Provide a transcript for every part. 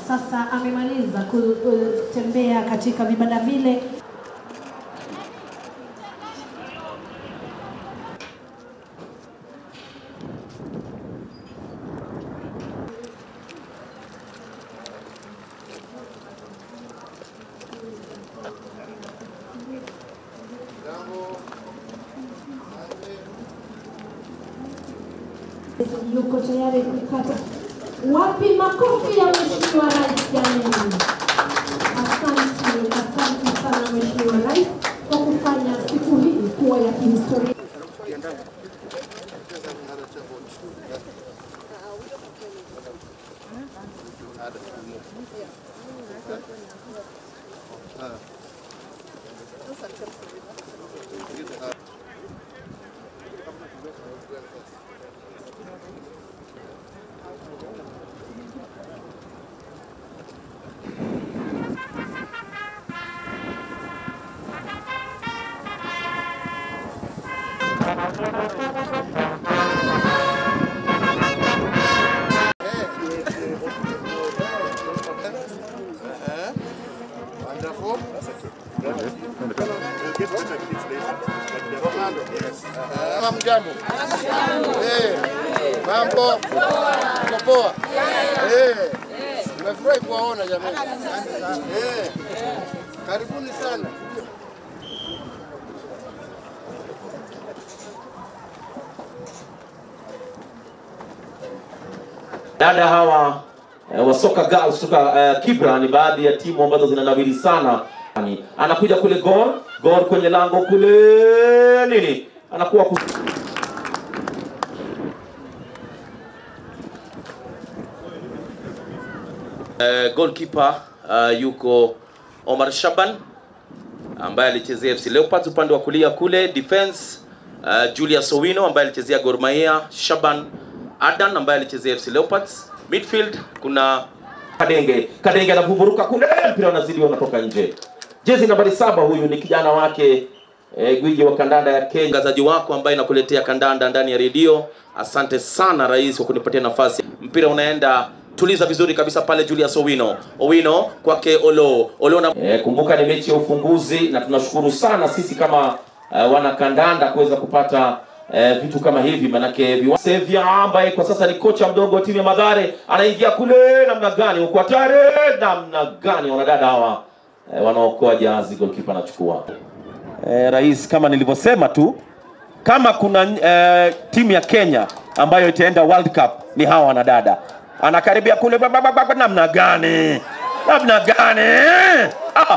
sasa amemaliza ku- kutembea katika vibanda vile. yuko tayari kukata. Wapi makofi ya Mheshimiwa Rais jamani? Asante, asante sana Mheshimiwa Rais kwa kufanya siku hii kuwa ya kihistoria. Wonderful. Kama mjambo. Eh. Mambo. Mko poa? Eh. Nimefurahi kuwaona jamani. Eh. Karibuni sana. Dada hawa eh, wa soka girls kutoka eh, Kibra ni baadhi ya timu ambazo zinanawiri sana. Ani, Anakuja kule Gor, Gor kwenye lango kule nini? Anakuwa ku... Eh, goalkeeper uh, yuko Omar Shaban ambaye alichezea FC Leopards upande wa kulia kule defense uh, Julius Owino ambaye alichezea Gor Mahia, Shaban Adan ambaye alichezea FC Leopards. Midfield kuna Kadenge, Kadenge anavuburuka kule, mpira unazidi unatoka nje. Jezi nambari saba, huyu ni kijana wake eh, gwiji wa kandanda ya Kenya. Mtangazaji wako ambaye nakuletea kandanda ndani ya redio. Asante sana rais kwa kunipatia nafasi. Mpira unaenda tuliza vizuri kabisa pale Julius Owino. Owino kwake Olo. Olo na... eh, kumbuka ni mechi ya ufunguzi na tunashukuru sana sisi kama uh, wana kandanda kuweza kupata eh, vitu kama hivi manake viwa... Sevia ambaye kwa sasa ni kocha mdogo wa timu ya Madhare anaingia kule namna gani huko hatari namna gani wanadada hawa eh, wanaokoa jahazi goalkeeper anachukua eh, rais kama nilivyosema tu kama kuna eh, timu ya Kenya ambayo itaenda World Cup ni hawa wanadada. Anakaribia kule ba- ba- ba- ba- namna gani? Namna gani? Ah.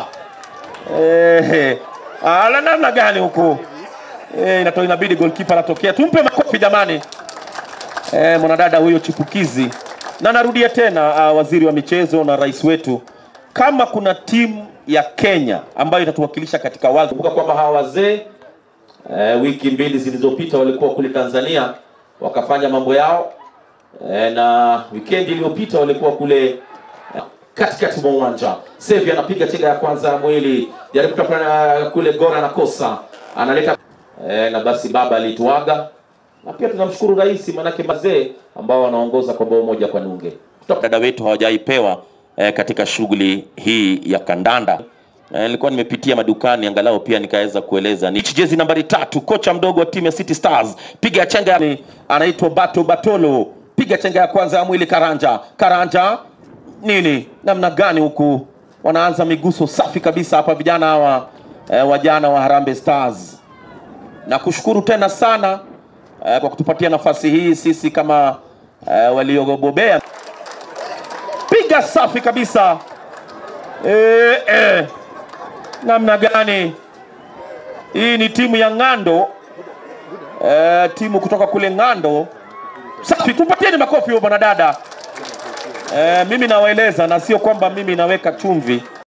Eh, ala namna gani huku? Eh, inato inabidi goalkeeper anatokea. Tumpe makofi jamani. Eh, mwanadada huyo chipukizi. Na narudia tena uh, waziri wa michezo na rais wetu kama kuna timu ya Kenya ambayo itatuwakilisha katika World Cup. Kumbuka kwamba hawa wazee eh, wiki mbili zilizopita walikuwa kule Tanzania wakafanya mambo yao eh, na wikendi iliyopita walikuwa kule eh, katikati mwa uwanja. Sevi anapiga chenga ya kwanza ya mwili, jaribu kutafanya kule Gora anakosa, analeta eh, na basi baba alituaga, na pia tunamshukuru rais, manake mazee ambao wanaongoza kwa bao moja kwa nunge. Dada wetu hawajaipewa eh, katika shughuli hii ya kandanda. Eh, nilikuwa nimepitia madukani angalau pia nikaweza kueleza ni jezi nambari tatu, kocha mdogo wa timu ya City Stars, piga chenga, ni- anaitwa Bato Batolo, piga chenga ya kwanza ya mwili Karanja, Karanja nini, namna gani huku wanaanza miguso safi kabisa hapa vijana hawa eh, wajana wa Harambee Stars na kushukuru tena sana eh, kwa kutupatia nafasi hii sisi kama eh, waliobobea. Piga safi kabisa eh, eh. Namna gani hii ni timu ya Ng'ando eh, timu kutoka kule Ng'ando. Safi, tupatieni makofi huyo bwana dada. Eh, mimi nawaeleza na sio kwamba mimi naweka chumvi